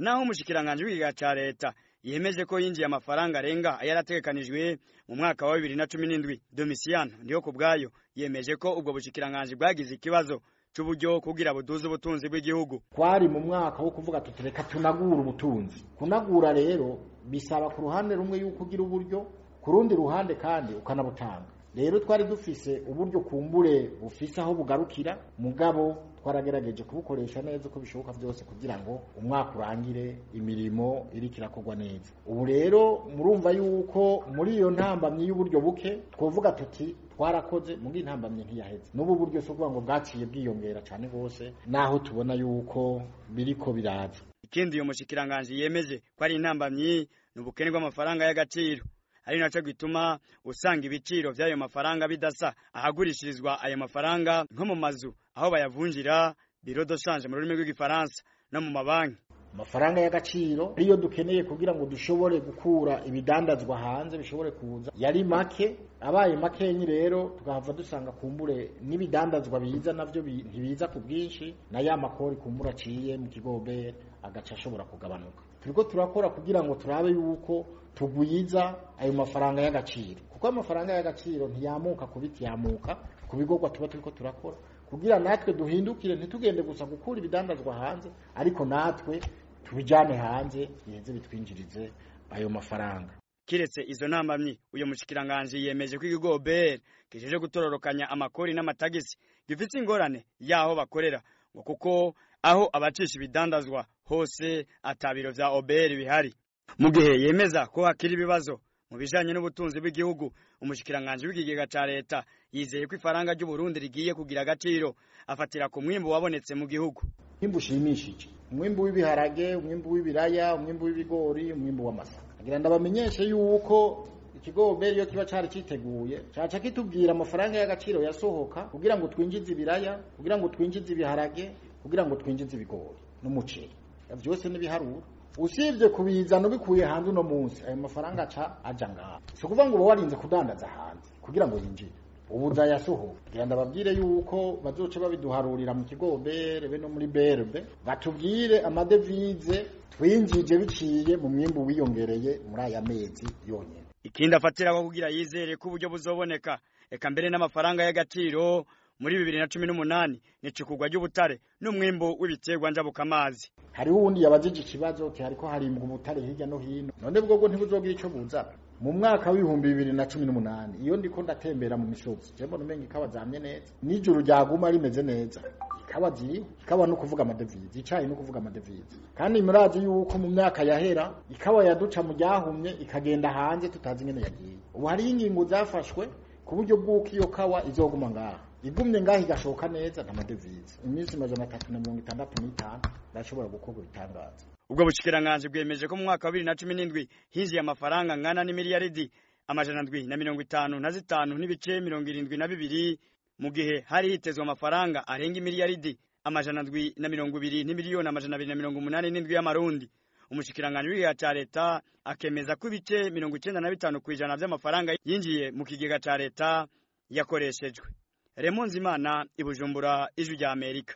naho umushikiranganje w'ikiga ca leta yemeje ko yinjiye amafaranga arenga yarategekanijwe mu mwaka wa bibiri na cumi n'indwi domisiyano ndiho ku bwayo yemeje ko ubwo bushikiranganje bwagize ikibazo c'uburyo kugira buduze ubutunzi bw'igihugu twari mu mwaka wo kuvuga tuti reka tunagura ubutunzi kunagura rero bisaba ku ruhande rumwe yuko ugira uburyo ku rundi ruhande kandi ukanabutanga rero twari dufise uburyo kumbure bufise aho bugarukira mugabo twaragerageje kubukoresha neza uko bishoboka byose kugira ngo umwaka urangire imirimo iriko irakorwa neza ubu rero murumva yuko muri iyo ntambamyi y'uburyo buke twovuga tuti twarakoze muri intambamyi ntiyaheze n'ubu buryo si ukuvuga ngo bwaciye bwiyongera cyane rwose naho tubona yuko biriko biraza ikindi uyu mushikiranganje yemeje ko ari intambamyi ni ubukene bw'amafaranga y'agaciro ari naco gituma usanga ibiciro vy'ayo mafaranga bidasa ahagurishirizwa ayo mafaranga nko mu mazu aho bayavunjira biro de change mu rurimi rw'igifaransa no mu mabanki amafaranga y'agaciro ariyo dukeneye kugira ngo dushobore gukura ibidandazwa hanze bishobore kuza yari make abaye makenyi rero tugahava dusanga kumbure n'ibidandazwa biza navyo ntibiza ku bwinshi na ya makori kumbura aciye mu kigobere agaca ashobora kugabanuka turiko turakora kugira ngo turabe yuko tugwiza ayo mafaranga y'agaciro kuko amafaranga y'agaciro ntiyamuka ku biti yamuka ku bigorwa tuba turiko turakora kugira natwe duhindukire ntitugende gusa gukura ibidandazwa hanze ariko natwe tubijane hanze biheze bitwinjirize ayo mafaranga kiretse izo ntambamyi uyu mushikiranganje yemeje ko ikigo OBR kijeje gutororokanya amakori n'amatagisi gifite ingorane yaho bakorera ngo kuko aho abacisha ibidandazwa hose atabiro vya OBR bihari mu gihe yemeza ko hakiri ibibazo mu bijanye n'ubutunzi bw'igihugu umushikiranganje w'ikigega ca leta yizeye ko ifaranga ry'u Burundi rigiye kugira agaciro afatira ku mwimbu wabonetse mu gihugu mwimbu ushimishije umwimbu w'ibiharage umwimbu w'ibiraya umwimbu w'ibigori umwimbu w'amasaka agira ndabamenyeshe yuko ikigoberi iyo kiba cari citeguye caca kitubwira amafaranga y'agaciro yasohoka kugira ngo twinjize ibiraya kugira ngo twinjize ibiharage kugira ngo twinjize ibigori n'umuceri vyose n'ibiharuro usibye kubizana ubikuye hanze uno munsi ayo mafaranga aca aja ngaha si ukuvuga ngo uba warinze kudandaza hanze kugira ngo yinjire ubu uzayasohoka kugira ndababwire yuko bazoca babiduharurira mu kigobere be no muri berbe batubwire amadevize twinjije biciye mu mwimbu wiyongereye muri aya mezi yonyene ikindi afatiraho kugira yizere ko uburyo buzoboneka eka mbere n'amafaranga y'agaciro muri bibiri na cumi n'umunani ni icukugwa ry'ubutare n'umwimbu w'ibiterwa njabukamazi hariho uwundi yabajije ikibazo ti hariko harimbwa ubutare hirya no hino none bwobwo ntibuzogira ico buzana mu mwaka w'ibihumbi bibiri na cumi n'umunani iyo ndiko ndatembera mu misozi je mbona umenga ikawa zamye neza n'ijuru ryaguma rimeze neza ikawa ziriho ikawa no kuvuga amadevize icayi no kuvuga amadevize kandi murazi yuko mu myaka yahera ikawa yaduca mu ryahumye ikagenda hanze tutazi ingene yagiye ubu hariho ingingo zafashwe ku buryo bw'uko iyo kawa izoguma ngaha igumye ngaho igashoka neza nta madevize iminsi majana atatu na mirongo itandatu n'itanu ndashobora gukorwa ibitangaza ubwo bushikiranganje bwemeje ko mu mwaka wa bibiri na cumi n'indwi hinjiye amafaranga angana n'imiliyaridi amajana ndwi na mirongo itanu na zitanu n'ibice mirongo irindwi na bibiri mu gihe hari hitezwe amafaranga arenga imiliyaridi amajana ndwi na mirongo ibiri n'imiliyoni amajana abiri na mirongo umunani n'indwi y'amarundi umushikiranganje w'igiga ca leta akemeza ko ibice mirongo icenda na bitanu kw'ijana vy'amafaranga yinjiye mu kigega ca leta yakoreshejwe Remonzi Imana i Bujumbura ijwi rya Amerika